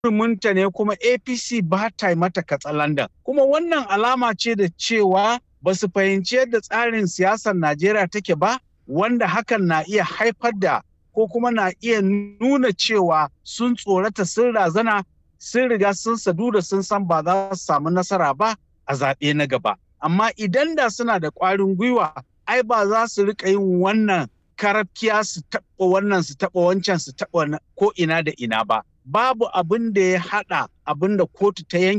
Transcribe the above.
huruminta ne kuma apc ba ta mata katsalandan kuma wannan alama ce da cewa ba su fahimci yadda tsarin siyasar najeriya take ba wanda hakan na iya haifar da ko kuma na iya nuna cewa sun tsorata sun razana sun riga sun sadu da sun san ba za su samu nasara ba a zaɓe na gaba amma idan da suna da ƙwarin gwiwa ai ba za su riƙa yin wannan karafkiya su taɓa wannan su taɓa wancan su taɓa ko ina da ina ba babu abin da ya haɗa abin da kotu ta yanke